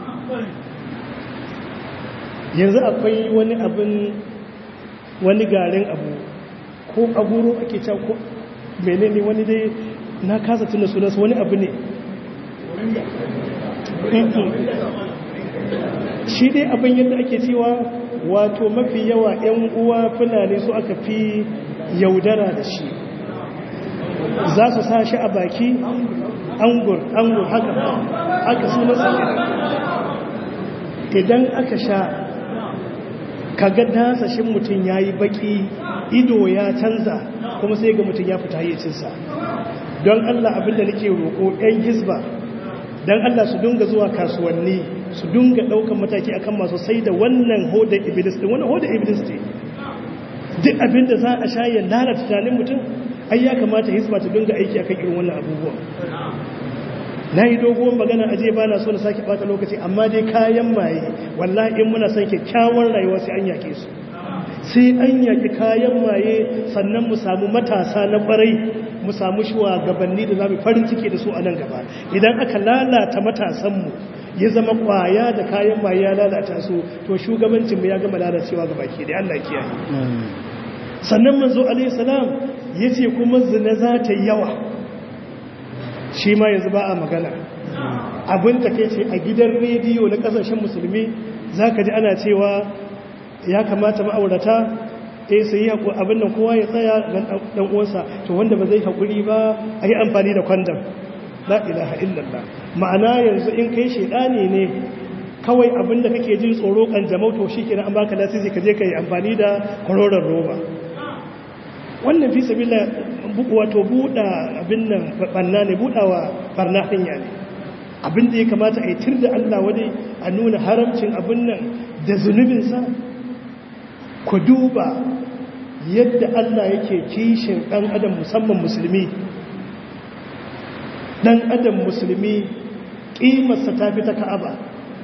yanzu akwai wani abin wani garin abu ko aguro ake can ko menene wani dai na kasa tuna sunansa wani abu ne shi dai abin yadda ake cewa wato mafi yawa 'yan uwa fulani su aka fi yaudara da shi za su sa shi a baki angur angur haka haka sunansa idan aka sha kaga dasashin mutum ya yi baki ido ya canza kuma sai ga mutum ya fita yi cinsa don allah abinda nake roƙo 'yan hizba don allah su dunga zuwa kasuwanni su dunga ɗaukan mataki akan masu sai da wannan hoda iblis ɗin wannan hoda iblis ne duk abinda za a sha ya lalata tunanin mutum ai ya kamata hizba ta dunga aiki akan irin wannan abubuwan na yi doguwar magana aje ba na so na sake bata lokaci amma dai kayan maye wallahi in muna son kyakkyawar rayuwa sai an yake su sai an yaki kayan maye sannan mu samu matasa na barai mu samu shugabanni da zamu farin ciki da su a nan gaba idan aka lalata matasanmu ya zama kwaya da kayan maye ya lalata su to shugabancin mu ya gama lalacewa ga baki da Allah kiyaye sannan manzo alaihi salam yace kuma zina za ta yawa shi ma yanzu ba a magana abin ta kai ce a gidan rediyo na kasashen musulmi za ka ji ana cewa ya kamata ma'aurata eh sai ya abin nan kowa ya tsaya dan uwansa to wanda ba zai haƙuri ba a yi amfani da kwandam la ilaha illallah ma'ana yanzu in kai shaidani ne kawai abin da kake jin tsoro kan jamau to shi kenan an baka lasisi ka je ka yi amfani da kwaroron roba wannan fi sabila wato buɗa abin nan ɓanna ne buɗawa ɓarna hanya ne abin da ya kamata a yi tir da Allah wani a nuna haramcin abin nan da zunubinsa ku duba yadda Allah yake kishin ɗan adam musamman musulmi ɗan adam musulmi ƙimarsa ta fi ta ka'aba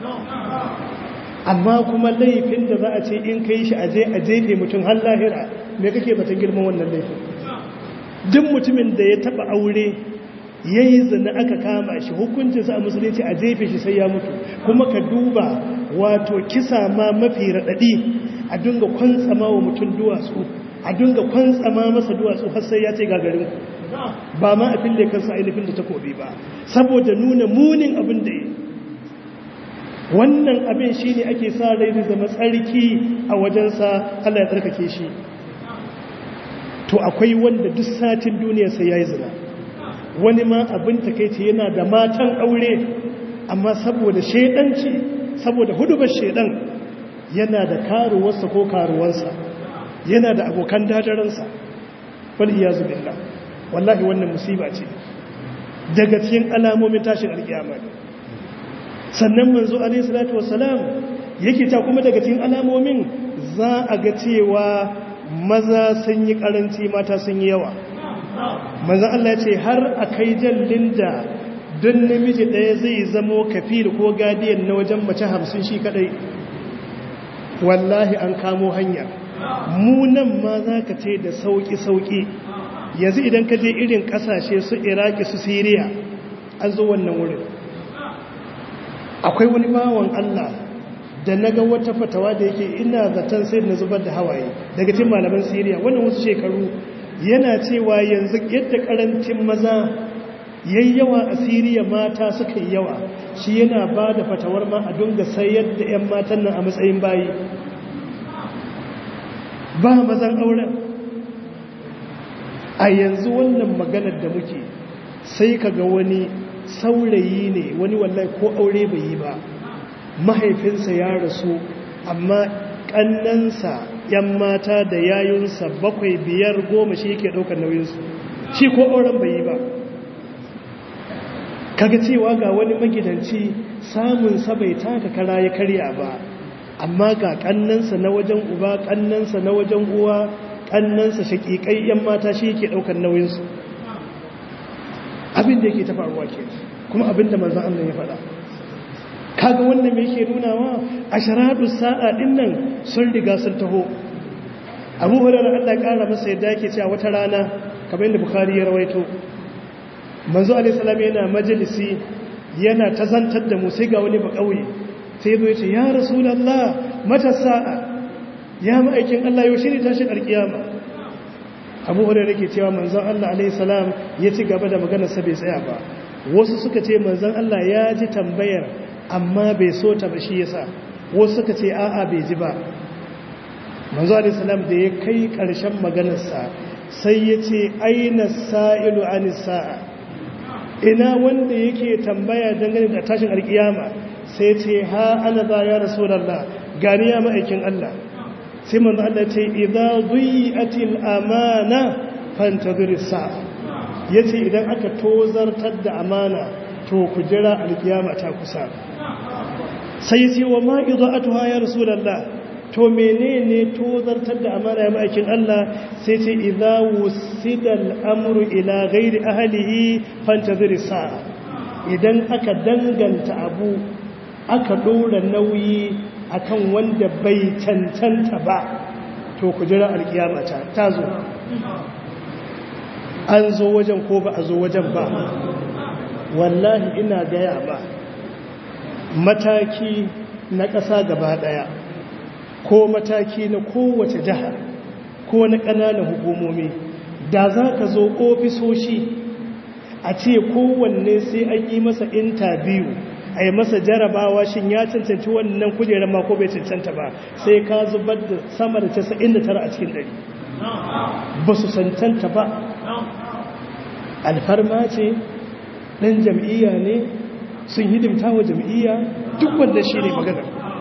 amma kuma laifin da za a ce in kai shi aje a jefe mutum har lahira me kake batun girman wannan laifin duk mutumin da ya taba aure ya yi zina aka kama shi hukuncinsa a musulunci a jefe shi sai ya mutu kuma ka duba wato kisa ma mafi raɗaɗi a dinga kwantsama wa mutum duwatsu a dinga kwantsama masa duwatsu har sai ya ce gagarin ba ma a fille kansa ainihin da takobi ba saboda nuna munin abin da ya wannan abin shi ne ake sa rai da zama tsarki a wajensa Allah ya tsarkake shi to akwai wanda duk satin duniya sai ya yi zina wani ma abin takaici yana da matan aure amma saboda shaidanci saboda hudubar shaidan yana da karuwarsa ko karuwansa yana da abokan dadaransa wal iyazu billah wallahi wannan musiba ce daga cikin alamomin tashin alkiyama ne sannan manzo alayhi salatu wassalam yake ta kuma daga cikin alamomin za a ga cewa maza sun yi karanci mata sun yi yawa manzo Allah ya ce har akai jallin da don namiji ɗaya zai zamo kafir ko gadiyan na wajen mace hamsin shi kadai wallahi an kamo hanya mu nan ma za ka ce da sauƙi-sauƙi yanzu idan ka je irin ƙasashe su iraki su siriya an zo wannan wurin akwai wani bawan allah da na ga wata fatawa da yake ina zaton sai na zubar da hawaye daga cikin malaman siriya wannan wasu shekaru yana cewa yanzu yadda karancin maza yayyawa a siriya mata suka yi yawa shi yana ba da fatawar ma a dunga sayar da 'yan matan nan a matsayin bayi ba mazan auren a yanzu wannan maganar da muke sai ka ga wani saurayi ne wani wallahi ko aure bai yi ba mahaifinsa ya rasu amma ƙannansa 'yan mata da yayunsa bakwai biyar goma shi yake ɗaukar nauyinsu shi ko auren bai yi ba kaga cewa ga wani magidanci samunsa bai taka kara ya karya ba amma ga kannansa na wajen uba kannansa na wajen uwa kannansa shakikai yan mata shi yake daukar nauyinsu abin da yake ta faruwa ke kuma abin da manzon Allah ya faɗa kaga wannan me yake nunawa asharatu sa'a din nan sun riga sun taho Abu Hurairah Allah ya kara masa yadda yake cewa wata rana kamar yadda Bukhari ya rawaito manzo alaihissalam yana majalisi yana tazantar da mu sai ga wani ba kauye sai zo yace ya rasulullah mata sa'a ya ma'aikin Allah yau shi ne tashin alkiyama Abu Hurairah yake cewa manzon Allah alaihissalam ya ci gaba da maganar sa bai tsaya ba wasu suka ce manzon Allah ya ji tambayar amma bai so ta ba shi yasa wasu suka ce a'a bai ji ba manzo alaihissalam da ya kai karshen maganar sa sai ya ce aina sa'ilu anis sa'a ina wanda yake tambaya dangane da tashin alkiyama sai ce ha ana za ya rasulallah gani ya ma'aikin Allah sai manzo Allah ce idza dhi'atil amana fantazir sa'a yace idan aka tozartar da amana to ku jira alkiyama ta kusa sai yace wa ma idha'atuha ya rasulallah to menene tozartar da amana ya ma'aikin Allah sai ce idza wusida al'amru ila ghairi ahlihi fantazir sa'a idan aka danganta abu aka dora nauyi akan wanda bai cancanta ba to ku jira alkiyama ta tazo an zo wajen ko ba a zo wajen ba wallahi ina gaya ba mataki na ƙasa gaba ɗaya ko mataki na kowace jiha ko na ƙananan hukumomi da za ka zo ofisoshi a ce kowanne sai an yi masa intabiyu a yi masa jarabawa shin ya cancanci wannan kujerar mako bai cancanta ba sai ka zubar da sama da 99 a cikin ɗari ba su cancanta ba alfarma ce ɗan jam'iyya ne sun hidimta wa jam'iyya duk wanda shi ne maganar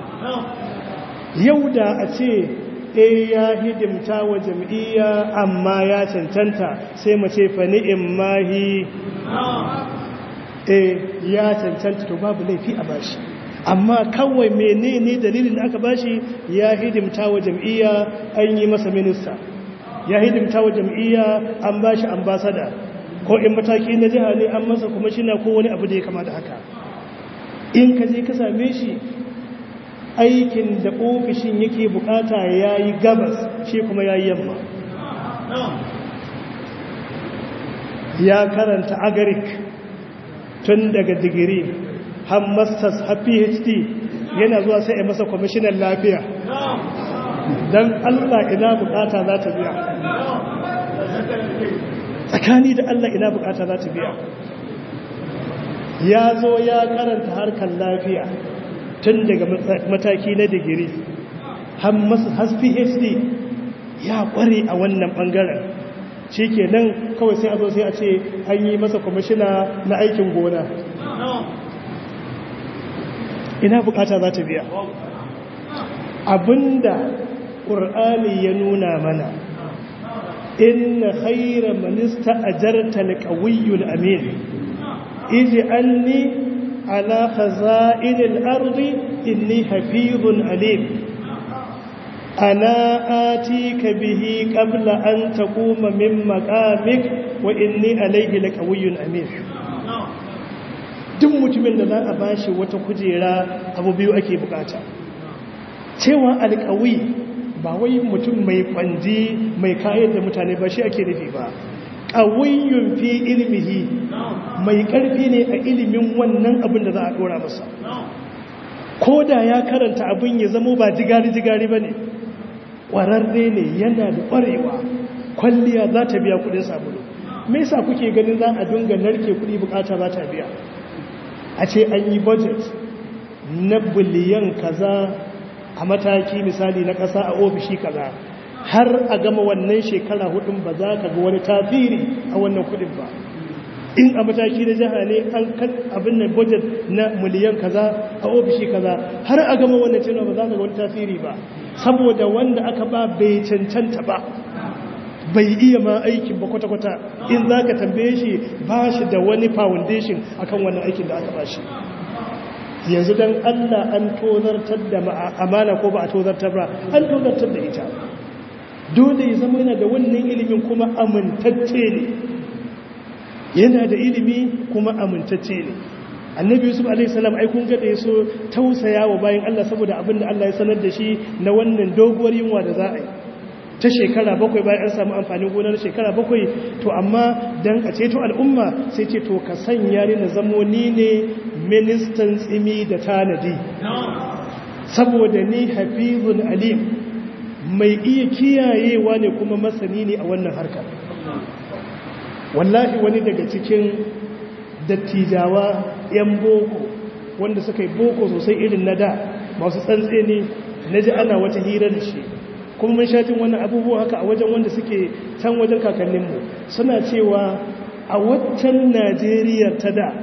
yau da a ce e ya hidimta wa jam'iyya amma ya cancanta sai mace fa ni'im mahi e ya cancanta to babu laifi a bashi amma kawai menene dalilin da aka bashi ya hidimta wa jam'iyya an yi masa minista ya hidimta wa jam'iyya an bashi ambasada ko in mataki na jiha ne an masa kuma shi na ko wani abu da ya kama da haka in ka je ka same shi aikin da ofishin yake bukata ya yi gabas shi kuma ya yi yamma ya karanta agarik tun daga digiri har masters har phd yana zuwa sai a masa kwamishinan lafiya don allah ina bukata za ta biya tsakani da allah ina bukata za ta biya ya zo ya karanta harkar lafiya tun daga mataki na digiri har phd ya kware a wannan bangaren shi ke nan kawai sai a zo sai a ce an yi masa kwamishina na aikin gona ina bukata za ta biya abinda ƙur'ani ya nuna mana inna khaira manista ajarta alqawiyyul amin ij'alni ala khaza'inil ardi inni hafizun alim ana atika bihi qabla an taquma min maqamik wa inni alayhi laqawiyyun amin duk mutumin da za a bashi wata kujera abu biyu ake bukata cewa alƙawi ba wai mutum mai kwanji mai kayan da mutane ba shi ake nufi ba ƙawiyyun fi ilmihi mai ƙarfi ne a ilimin wannan abin da za a ɗora masa ko da ya karanta abin ya zamo ba jigari-jigari ba ne ƙwararre ne yana da ƙwarewa kwalliya za ta biya kuɗin sabulu me yasa kuke ganin za a dunga narke kuɗi bukata za ta biya a ce an yi budget na biliyan kaza a mataki misali na ƙasa a ofishi kaza har a gama wannan shekara hudun ba za ka ga wani tafiri a wannan kudin ba in a mataki na jiha ne an kan abin nan budget na miliyan kaza a ofishi kaza har a gama wannan cewa ba za ka ga wani tafiri ba saboda wanda aka ba bai cancanta ba bai iya ma aikin ba kwata-kwata in za ka tambaye shi ba shi da wani foundation akan wannan aikin da aka ba shi yanzu don allah an tozartar da amana ko ba a tozartar ba an tozartar da ita dole ya zama yana da wannan ilimin kuma amintacce ne yana da ilimi kuma amintacce ne annabi yusuf alaihissalam ai kun ga da yaso tausaya wa bayan allah saboda abin da allah ya sanar da shi na wannan doguwar yunwa da za a yi ta shekara bakwai bayan an samu amfanin gonar shekara bakwai to amma dan a ceto al'umma sai ce to ka sanya ni na zamo ni ne ministan tsimi da tanadi saboda ni hafizun alim mai iya kiyayewa ne kuma masani ne a wannan harkar wallahi wani daga cikin dattijawa 'yan boko wanda suka yi boko sosai irin na da masu tsantse ne na ji ana wata hira da shi kuma mun sha jin wannan abubuwa haka a wajen wanda suke can wajen kakanninmu suna cewa a waccan najeriya ta da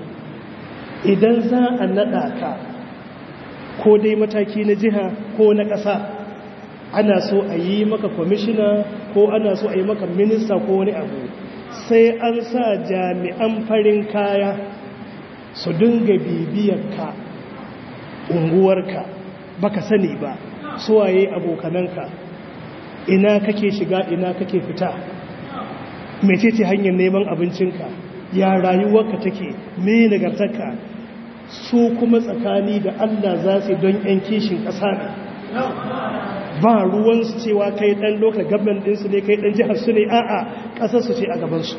idan za a naɗa ka ko dai mataki na jiha ko na ƙasa ana so a yi maka kwamishina ko ana so a yi maka minista ko wani abu sai an sa jami'an farin kaya su dinga bibiyarka unguwarka baka sani ba suwaye abokananka ina kake shiga ina kake fita mecece hanyar neman abincinka ya rayuwarka take me nagartarka su kuma tsakani da Allah za su don yan kishin ƙasa ne ba ruwansu cewa kai ɗan lokal gaban ɗinsu ne kai ɗan jihar su ne a'a ƙasarsu ce a gabansu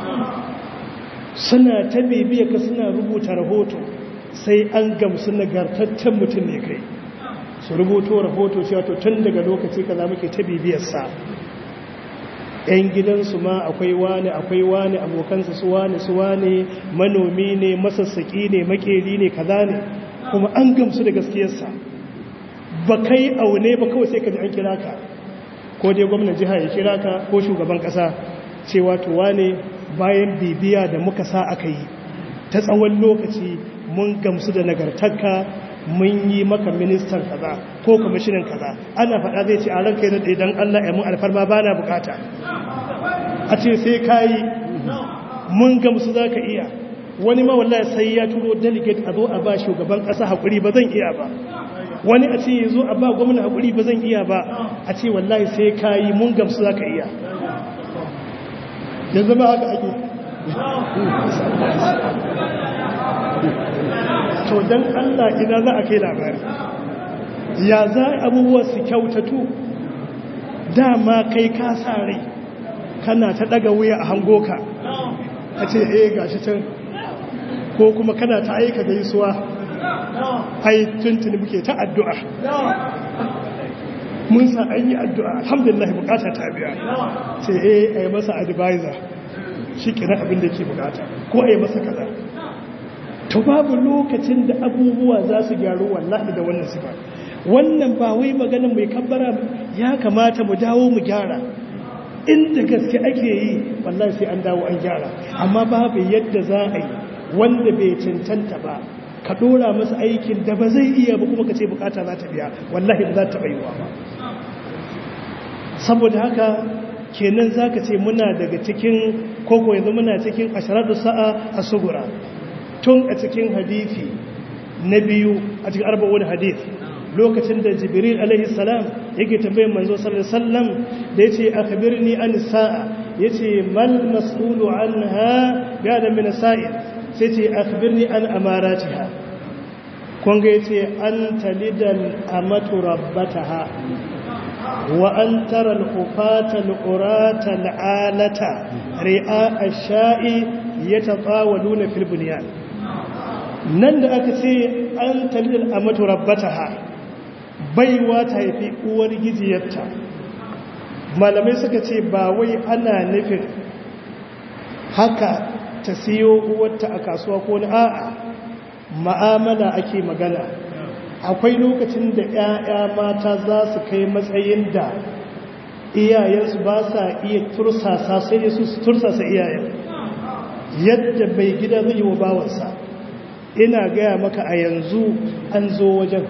suna ta ka suna rubuta rahoto sai an gamsu nagartaccen mutum ne kai su rubuto rahoto cewa to tun daga lokaci kaza muke ta bibiyarsa yan gidansu ma akwai wani akwai wani abokansa su wani su wani manomi ne masassaki ne makeri ne kaza ne kuma an gamsu da gaskiyarsa ba kai aune ba kawai sai ka ji an kira ka ko dai gwamnan jiha ya kira ka ko shugaban kasa cewa to wane bayan bibiya da muka sa aka yi ta tsawon lokaci mun gamsu da nagartarka mun yi maka ministan kaza ko kwamishinan kaza ana faɗa zai ce a ranka yana da idan Allah ya mun alfarma ba na bukata a ce sai ka yi mun gamsu za ka iya wani ma wallahi sai ya turo delegate a zo a ba shugaban ƙasa haƙuri ba zan iya ba wani a ce ya zo a ba gwamna haƙuri ba zan iya ba a ce wallahi sai ka yi mun gamsu za ka iya yanzu ba haka ake to don Allah ina za a kai labari ya za abubuwa su kyautatu dama kai ka sa rai kana ta daga wuya a hango ka a ce eh gashi can ko kuma kana ta aika gaisuwa ai tuntuni muke ta addu'a mun sa an yi addu'a alhamdulillah bukata ta biya ce eh a yi masa advisor shi kira abin da ke bukata ko a yi masa kaza to babu lokacin da abubuwa za su gyaru wallahi da wannan sifa wannan ba wai maganin mai kabbara ya kamata mu dawo mu gyara inda gaske ake yi wallahi sai an dawo an gyara amma babu yadda za a yi wanda bai cancanta ba ka dora masa aikin da ba zai iya ba kuma ka ce bukata za ta biya wallahi ba za ta bayuwa ba saboda haka kenan za ka ce muna daga cikin koko yanzu muna cikin asharatu sa'a a sugura tun a cikin hadithi na biyu a cikin arba'un hadith lokacin da jibril alaihi salam yake tambayin manzo sallallahu alaihi wasallam da yace akhbirni an sa'a yace mal mas'ulu anha ya da min sa'id sai ce akhbirni an amaratiha kun ga yace an talidal amatu rabbataha wa an tara al-hufata al-urata al-alata ri'a ash-sha'i yatatawaluna fil bunyan nan da aka ce an talidal amatu rabbataha baiwa ta haifi uwar gijiyarta malamai suka ce ba wai ana nufin haka ta siyo uwarta a kasuwa ko na a'a ma'amala ake magana akwai lokacin da 'ya'ya mata za su kai matsayin da iyayensu ba sa iya tursasa sai su tursasa iyayen yadda bai gida zai yi wa bawansa ina gaya maka a yanzu an zo wajen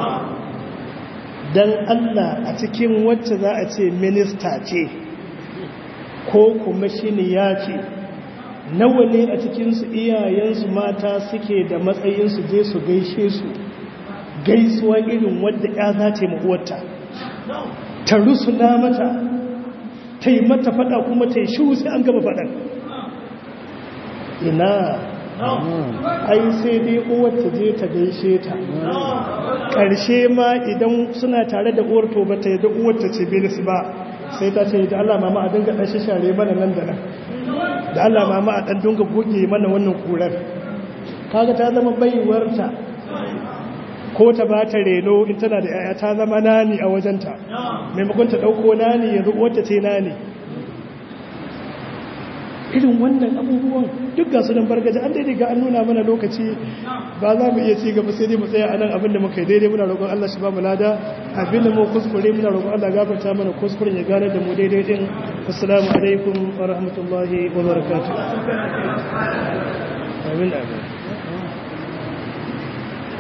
don Allah a cikin wacce za a ce minista ce ko kuma shi ne ya ce nawa ne a cikinsu iyayensu mata suke da matsayinsu je su gaishe su gaisuwa irin wadda ya za ta yi ta rusuna mata ta yi mata fada kuma ta yi shi sai an gaba fadan ina ai sai dai uwar ta je ta gaishe ta ƙarshe ma idan suna tare da uwar to bata yadda uwar ta ce bilis ba sai ta ce da Allah mama a dinga ɗan share mana nan da nan da Allah mama a ɗan dinga goge mana wannan kurar kaga ta zama baiwarta ko ta ba ta reno in tana da yaya ta zama nani a wajenta maimakon ta ɗauko nani yanzu uwarta ce nani irin wannan abubuwan duk ga sunan bargaji an daidai ga an nuna mana lokaci ba za mu iya ci gaba sai dai mu tsaya a nan abin da muka yi daidai muna roƙon Allah shi ba mu lada abin da mu kuskure muna roƙon Allah gafarta mana kuskuren ya gane da mu daidai din assalamu alaikum wa rahmatullahi wa barakatuh amin amin